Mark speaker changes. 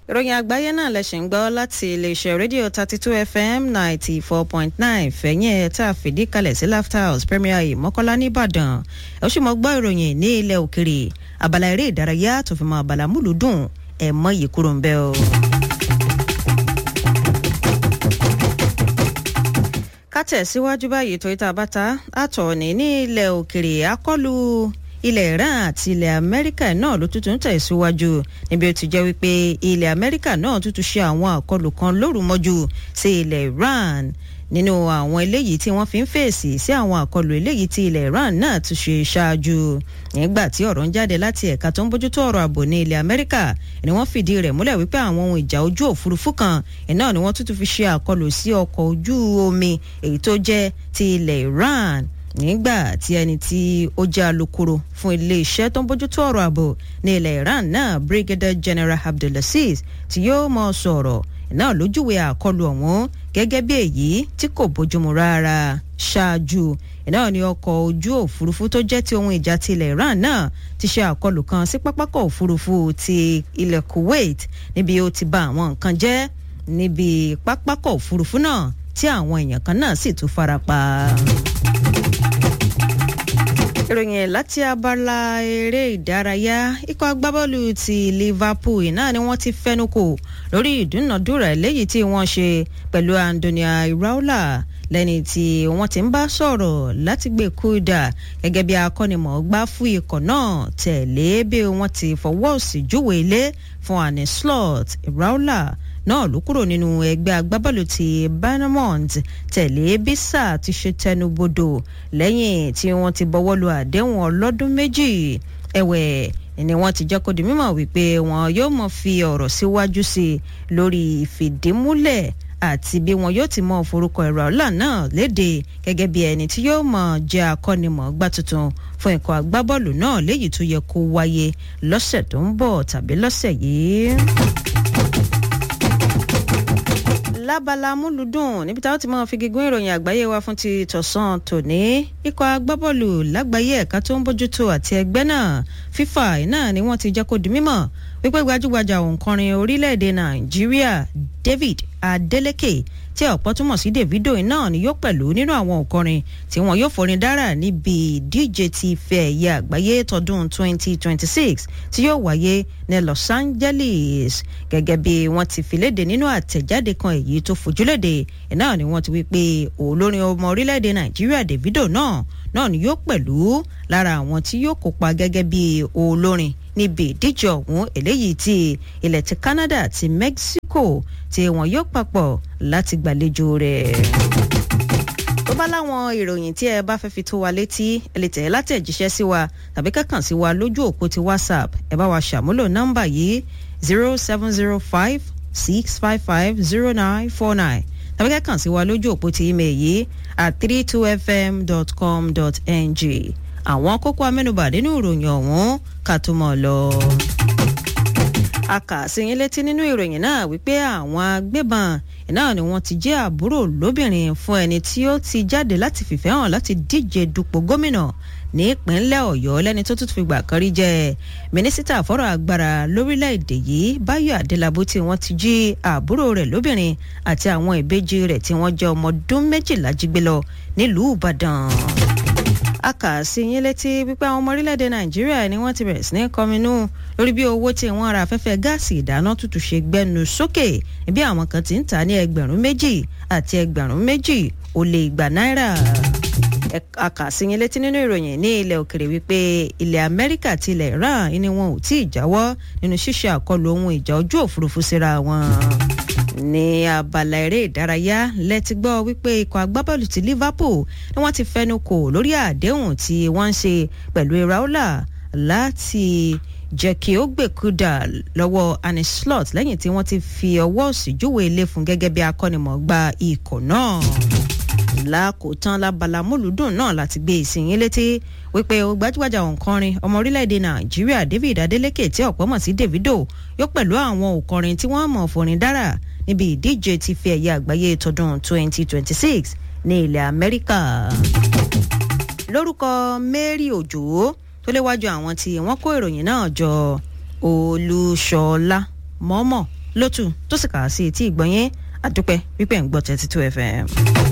Speaker 1: ìròyìn àgbáyé náà lẹ ṣì ń gbọ́ láti iléeṣẹ́ rédíò thirty two fm ninety four point nine fẹ̀yìn ẹ̀ tá a fìdí kalẹ̀ sí laughter house premier yìí mọ́kànlá nìbàdàn ẹ̀ ó sì mọ́ gbọ́ ìròyìn ní ilẹ̀ òkèrè abala eré ìdárayá tó fi mọ́ abala múlùdùn ẹ̀ mọ́ yìí kúrò ń bẹ́ o. ká tẹ̀síwájú báyìí tó ìta bàtà àtọ̀ọ̀nì ní ilẹ̀ òkèrè akọlù ilẹ̀ iran àti ilẹ̀ amẹ́ríkà náà ló tuntun tẹ̀síwájú níbi ó ti jẹ́ wípé ilẹ̀ amẹ́ríkà náà tuntun ṣe àwọn àkọlù kan lóru mọ́jú sí ilẹ̀ iran nínú àwọn eléyìí tí wọ́n fi ń fèsì sí àwọn àkọlù eléyìí tí ilẹ̀ iran náà tún ṣe ṣáájú nígbà tí ọ̀rọ̀ ń jáde láti ẹ̀ka tó ń bójútó ọ̀rọ̀ ààbò ní ilẹ̀ amẹ́ríkà ni wọ́n fìdí rẹ̀ múlẹ̀ wípé àwọn ohun ìjà ojú òfurufú kan iná ni wọ́n tuntun fi ṣe àkọlù sí ọkọ̀ ojú omi èyí tó jẹ́ ti ilẹ̀ iran nígbà tí ẹni tí ó jẹ́ alukoro fún iléeṣẹ́ tó ń bójútó ọ̀rọ̀ ààbò ní ilẹ̀ iran náà brigadier general abdulaziz tí yóò mọ sọ̀rọ̀ náà lójúwe àkọlù ọ̀hún gẹ́gẹ́ bí èyí tí kò bójúmu rárá ṣáájú náà ni ọkọ̀ ojú òfurufú tó jẹ́ ti ohun ìjà ti ilẹ̀ iran náà ti ṣe àkọlù kan sí pápákọ̀ òfurufú ti ilẹ̀ kuwait níbi ó ti ba àwọn nǹkan jẹ́ níbi pápákọ̀ òfurufú náà tí àwọn èèyàn kan náà sì tún farapa ìròyìn láti abala eré ìdárayá ikọ̀ agbábọ́ọ̀lù ti liverpool náà ni wọ́n ti fẹ́nu kò lórí ìdúnàdúrà eléyìí tí wọ́n ṣe pẹ̀lú andonia iraola lẹ́ni tí wọ́n ti ń bá sọ̀rọ̀ láti gbé kúdà gẹ́gẹ́ bí akọ́nimọ̀ọ́gbá fún ikọ̀ náà tẹ̀lé bí wọ́n ti fọwọ́ sí júwe ilé fún annie slot iraola náà ló kúrò nínú ẹgbẹ́ agbábọ́ọ̀lù ti banamont tẹ̀lé bísà ti ṣe tẹnubodò lẹ́yìn tí wọ́n ti bọ́wọ́ lu àdéhùn ọlọ́dún méjì ẹ̀wẹ̀ ni wọ́n ti jẹ́ kó di mímọ̀ wípé wọn yóò mọ̀ fi ọ̀rọ̀ síwájú sí i lórí ìfìdímúlẹ̀ àti bí wọn yóò ti mọ forúkọ ẹ̀rọ ọ̀la náà léde gẹ́gẹ́ bí ẹni tí yóò mọ̀ jẹ́ akọ́nimọ̀ọ́gbá tuntun fún ikọ̀ agbábọ́ọ̀lù náà léyìí tó yẹ kó wáyé lọ́sẹ̀ tó ń bọ̀ tàbí lọ́sẹ̀ yìí lábala múlùdùn níbi táwọn ti máa fi gígùn ìròyìn àgbáyé wa fún ti tọ̀sán tòní ikọ̀ agbábọ́ọ̀lù lágbàáyé ẹ̀ka tó ń bójútó àti ẹgbẹ́ náà fífà náà ni wọ́n ti jẹ́ kó di mímọ̀ wípé gbajúgbajà òǹkọrin orílẹ̀-èdè nàìjíríà david adeleke tí ọ̀pọ̀ túmọ̀ sí davido náà ni yóò pẹ̀lú nínú àwọn òǹkọrin tí wọn yóò forin dára níbi ìdíje ti fẹ́ ẹ̀yẹ àgbáyé tọdún 2026 tí yóò wáyé ní los angeles gẹ́gẹ́ bí wọ́n ti fi léde nínú àtẹ̀jáde kan èyí tó fojúléde náà ni wọ́n ti wí pé olórin ọmọ orílẹ̀-èdè nàìjíríà davido náà náà ni yóò pẹ̀lú lára àwọn tí yóò kópa gẹ́gẹ́ bí olórin níbi ìdíje ọ̀hún eléyìí ti ilẹ̀ ti canada àti mexico tí wọn yóò papọ̀ láti gbàlejò rẹ̀. tó bá láwọn ìròyìn tí ẹ bá fẹ́ fi tó wa létí ẹ lè tẹ̀ látẹ̀jíṣẹ́ sí wa tàbí kẹ́kàn sí wa lójú òpó ti whatsapp ẹ bá wa ṣàmúlò nọ́mbà yìí zero seven zero five six five five zero nine four nine tàbí kẹ́kàn sí wa lójú òpó ti email yìí at three two fm dot com dot ng àwọn kókó amẹ́nubà nínú ìròyìn ọ̀hún ká tó mọ̀ lọ. a kà sí yín létí nínú ìròyìn náà wípé àwọn agbébọn náà ni wọ́n ti jẹ́ àbúrò lóbìnrin fún ẹni tí ó ti jáde láti fìfẹ́ hàn láti díje dupò gómìnà ní ìpínlẹ̀ ọ̀yọ́ lẹ́ni tó tún fi gbà kan rí jẹ́ mínísítà fọ́rọ̀ agbára lórílẹ̀‐èdè yìí báyọ̀ adélábù tí wọ́n ti jí àbúrò rẹ̀ lóbìnrin àti àwọn ìbejì rẹ̀ tí wọ́n jẹ́ ọmọ ọdún méjìlá jí gbé lọ nílùú ìbàdàn a kà sí yín létí wípé àwọn ọmọ orílẹ̀-èdè nàìjíríà ni wọ́n ti bẹ̀rẹ̀ sí ní kọminú lórí bí owó tí wọ́n ra afẹ́fẹ́ gáàsì ìdáná tútù ṣe gbẹnu sókè bí àwọn kan ti ń tà ní ẹgbẹ̀rún méjì àti ẹgbẹ̀rún méjì ó lé igba náírà a kà sí yín létí nínú ìròyìn ní ilẹ̀ òkèrè wípé ilẹ̀ amẹ́ríkà àti ilẹ̀ iran ni wọn ò tí ì jáwọ́ nínú ṣíṣe àkọlù ohun ìjà ojú òfurufú síra wọn ní abala eré ìdárayá lẹ́tí gbọ́ wípé ikọ̀ agbábọ́ọ̀lù ti liverpool ni wọ́n ti fẹnu kò lórí àdéhùn tí wọ́n ń ṣe pẹ̀lú iraola láti jẹ́ kí ó gbèkúdà lọ́wọ́ annie slot lẹ́yìn tí wọ́n ti fi ọwọ́ òsì júwe ilé fún gẹ́gẹ́ bí akọ́nimọ̀ọ́gbá ikọ̀ náà lákòótán lábala múlùdùn náà láti gbé ìsìnyín létí wípé gbajúgbajà òǹkọrin ọmọ orílẹ̀-èdè nàìjíríà david adeleke tí ọ̀pọ̀ mọ̀ sí davido yóò pẹ̀lú àwọn òǹkọrin tí wọ́n mọ̀ forin dára níbi ìdíje ti fi ẹ̀yẹ àgbáyé tọdún 2026 ní ilẹ̀ amẹ́ríkà. lórúkọ mary òjò tó léwájú àwọn tí wọ́n kó ìròyìn náà jọ olúṣọlá mọ́mọ́ lótú tó sì kà á sí etí ìgbọ̀nyín àdúpẹ́ wípé ń gbọ́ thirty two fm.